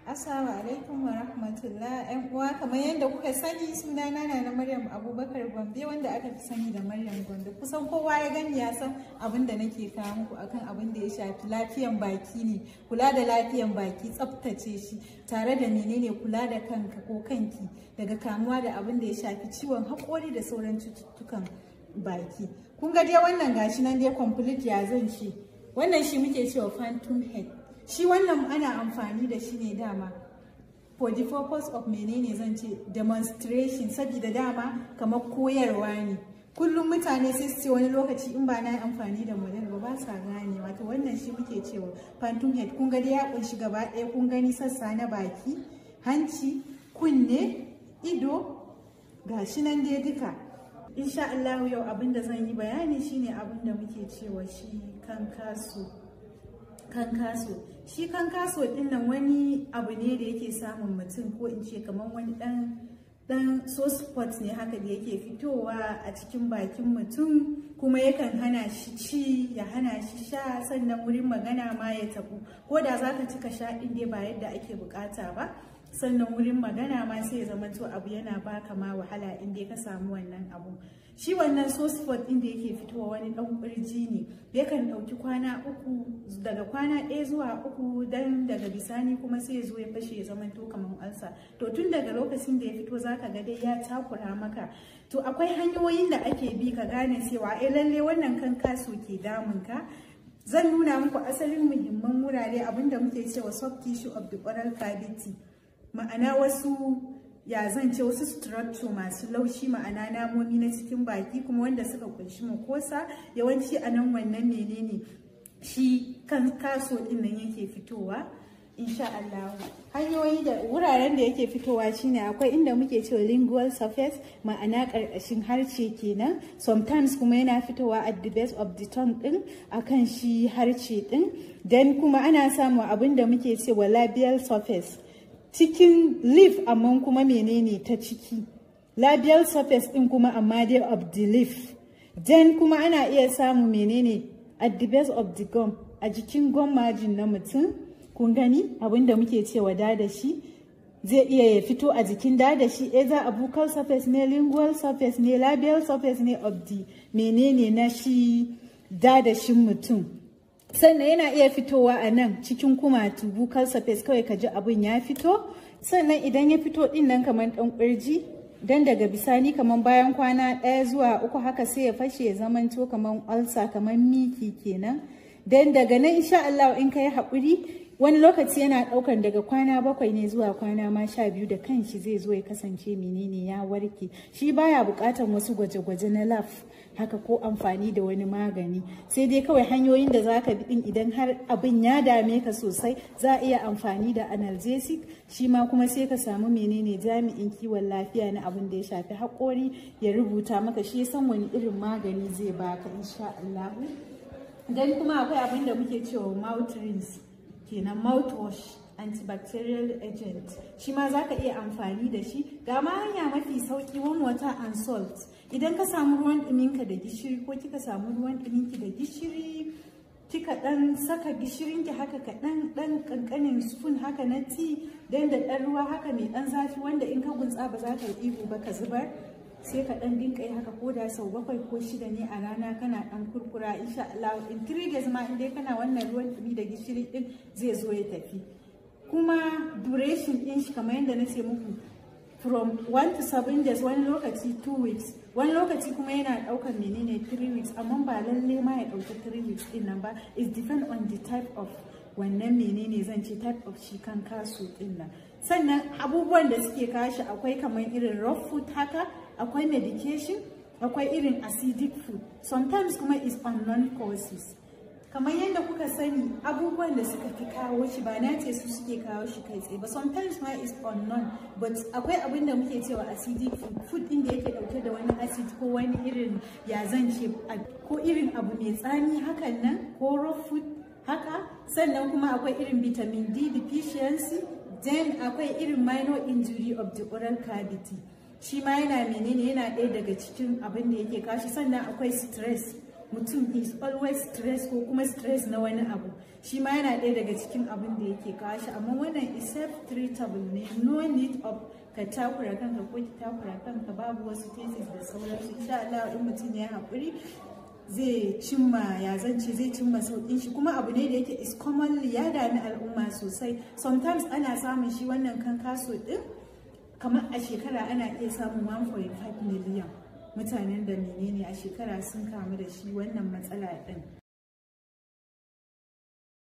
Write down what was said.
Assalamu alaikum wa rahmatullah ‘yan uwa kamar yadda kuka sani sunana na na Maryam Abubakar Gombe wanda aka fi sani da Maryam Gombe kusan kowa ya gani ya san abin da nake kawo muku akan abin da ya shafi lafiyan baki ne kula da lafiyan baki tsaftace shi tare da menene kula da kanka ko kanki daga kamuwa da abin da ya shafi ciwon haƙori da sauran cututtukan baki kun ga dai wannan gashi nan dai complete ya zan ce wannan shi muke cewa phantom head shi wannan ana amfani da shi ne dama for the purpose of menene zan ce demonstration saboda dama kamar koyarwa ne kullum mutane sai su ce wani lokaci in ba na yi amfani da model ba ba sa gane wato wannan shi muke cewa phantom head kun gani ya kunshi gaba ɗaya kun gani sassa na baki hanci kunne ido ga shi nan dai duka insha Allah yau abin da zan yi bayani shine abin da muke cewa shi kan kaso kan kaso shi kan kaso din nan wani abu ne da yake samun mutum ko in ce kamar wani dan dan so spot ne haka da yake fitowa a cikin bakin mutum kuma yakan hana shi ci ya hana shi sha sannan wurin magana ma ya tabu ko da za ka cika sha din dai ba yadda ake bukata ba sannan wurin magana ma sai ya zama to abu yana baka ma wahala in dai ka samu wannan abu shi wannan so spot din da yake fitowa wani dan kurji ne yakan dauki kwana uku daga kwana ɗaya zuwa uku dan daga bisani kuma sai ya zo ya fashe ya zama to kamar alsa to tun daga lokacin da ya fito zaka ga dai ya takura maka to akwai hanyoyin da ake bi ka gane cewa eh lalle wannan kan kaso ke damun ka zan nuna muku asalin muhimman wurare abinda muke cewa soft tissue of the oral cavity ma'ana wasu ya zan ce wasu structure masu laushi ma'ana namomi na cikin baki kuma wanda suka kunshi mukosa yawanci a nan wannan menene shi kan kaso din nan yake fitowa insha Allah hanyoyi da wuraren da yake fitowa shine akwai inda muke cewa lingual surface ma'ana karkashin harce kenan sometimes kuma yana fitowa at the base of the tongue din akan shi harce din then kuma ana samu abin da muke cewa labial surface cikin leaf amma kuma menene ta ciki labial surface din kuma amma dai of the leaf then kuma ana iya samu menene at the base of the gum a jikin gum margin na mutum kun gani abinda muke cewa da da shi zai iya ya fito a jikin da da shi either a buccal surface ne lingual surface ne labial surface ne of the menene na shi da da shi mutum sannan yana iya fitowa a nan cikin kumatu buccal surface kawai ka ji abin ya fito sannan idan ya fito din nan kamar dan kurji dan daga bisani kamar bayan kwana ɗaya zuwa uku haka sai ya fashe ya zamanto kamar ulcer kamar miki kenan dan daga nan insha Allah in ka yi haƙuri wani lokaci yana ɗaukan daga kwana bakwai ne zuwa kwana ma sha biyu da kanshi zai zo ya kasance menene ya warke shi baya buƙatan wasu gwaje-gwaje na laf haka ko amfani da wani magani sai dai kawai hanyoyin da zaka bi din idan har abin ya dame ka sosai za a iya amfani da analgesic shi ma kuma sai ka samu menene jami'in kiwon lafiya na abin da ya shafi haƙori ya rubuta maka shi san wani irin magani zai baka insha Allah dan kuma akwai abin da muke cewa mouth rinse kenan mouthwash antibacterial agent shi ma za ka iya amfani da shi ga ma hanya mafi sauki warm water and salt idan ka samu ruwan ɗuminka da gishiri ko kika samu ruwan ɗuminki da gishiri kika ɗan saka gishirinki haka kaɗan ɗan ƙanƙanin spoon haka na tea dan da ɗan ruwa haka mai ɗan zafi wanda in ka gunsa ba za ka yi ihu ba ka zubar sai ka ɗan dinka yi haka koda sau bakwai ko shida ne a rana kana ɗan kurkura insha Allah in three days ma in dai kana wannan ruwan ɗumi da gishiri ɗin zai zo ya tafi kuma duration ɗin shi kamar yadda na ce muku from 1 to 7 days wani lokaci 2 weeks wani lokaci kuma yana ɗaukar menene 3 weeks amma ba lalle ma ya ɗauki 3 weeks ɗin nan ba it depend on the type of wannan menene zan ce type of shi kan kasu ɗin nan sannan abubuwan da suke kashi akwai kamar irin raw food haka akwai medication akwai irin acidic food sometimes kuma is unknown causes kamar yadda kuka sani abubuwan da suka fi kawo shi ba na ce su suke kawo shi kai tsaye ba sometimes ma is unknown but akwai abin da muke cewa acidic food food din da yake dauke da wani acid ko wani irin ya zan ce ko irin abu mai tsami hakan nan ko raw food haka sannan kuma akwai irin vitamin D deficiency then akwai irin minor injury of the oral cavity shi ma yana menene yana ɗaya daga cikin abin da yake kashi sannan akwai stress mutum is always stress ko kuma stress na wani abu shi ma yana ɗaya daga cikin abin da yake kawo shi amma wannan is self treatable ne no need of ka takura kanka ko ki takura kanka babu wasu thesis da sauransu insha Allah in mutum ya haƙuri zai cimma ya zance zai cimma sauƙin shi kuma abu ne da yake is commonly ya dami al'umma sosai sometimes ana samun shi wannan kan kaso din kamar a shekara ana iya samun 1.5 million mutanen da menene a shekara sun kamu da shi wannan matsala din